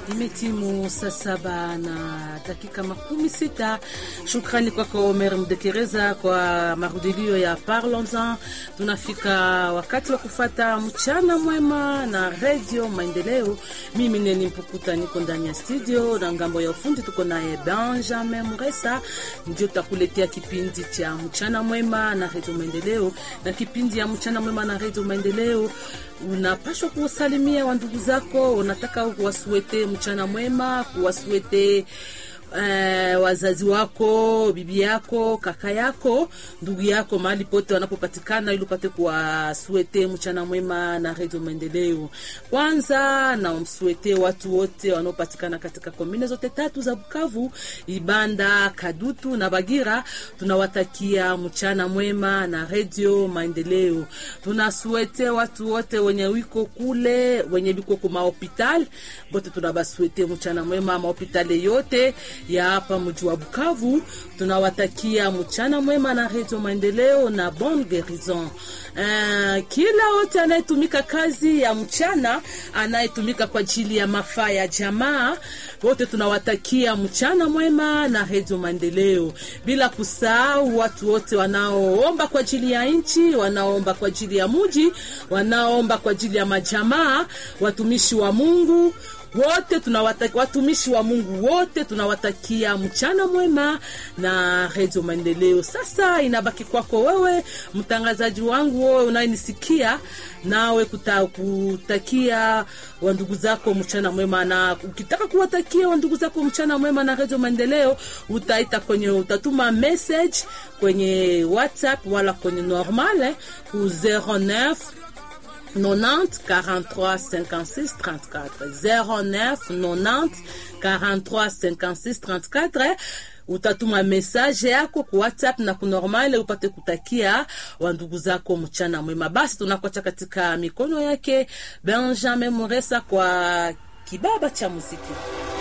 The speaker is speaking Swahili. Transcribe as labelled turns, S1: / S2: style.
S1: Imetimu saa saba na dakika makumi sita. Shukrani kwako Omer Mdekereza kwa marudilio ya Parlons-en. Tunafika wakati wa kufata mchana mwema na redio Maendeleo. Mimi Neni Mpukuta niko ndani ya studio na ngambo ya ufundi tuko naye Benjamin Muresa, ndio tutakuletea kipindi cha mchana mwema na redio Maendeleo. Na kipindi ya mchana mwema na redio Maendeleo unapashwa kuwasalimia wandugu zako, unataka kuwasuete mchana mwema, kuwasuete Uh, wazazi wako, bibi yako, kaka yako, ndugu yako, mahali pote wanapopatikana, ili upate kuwasuete mchana mwema na redio Maendeleo. Kwanza na umsuete watu wote wanaopatikana katika komine zote tatu za Bukavu, Ibanda, Kadutu na Bagira. Tunawatakia mchana mwema na redio Maendeleo. Tunasuete watu wote wenye wiko kule, wenye wiko kuma hospital bote, tunabasuete mchana mwema mahopitali yote ya hapa mji wa Bukavu. Tunawatakia mchana mwema na redio Maendeleo na bon guerison. Uh, kila wote anayetumika kazi ya mchana, anayetumika kwa ajili ya mafaa ya jamaa, wote tunawatakia mchana mwema na redio Maendeleo, bila kusahau watu wote wanaoomba kwa ajili ya nchi, wanaoomba kwa ajili ya muji, wanaoomba kwa ajili ya majamaa, watumishi wa Mungu wote tunawatakia, watumishi wa Mungu wote tunawatakia mchana mwema na redio Maendeleo. Sasa inabaki kwako wewe mtangazaji wangu, wewe unayenisikia, nawe kuta, kutakia wandugu zako mchana mwema, na ukitaka kuwatakia wandugu zako mchana mwema na redio Maendeleo, utaita kwenye, utatuma message kwenye WhatsApp wala kwenye normal ku 09 90 43 56 34 09 90 43 56 34 utatuma message yako ku WhatsApp na kunormale upate kutakia wandugu zako mchana mwema. Basi tunakocha katika mikono yake Benjamin Muresa kwa kibaba cha muziki.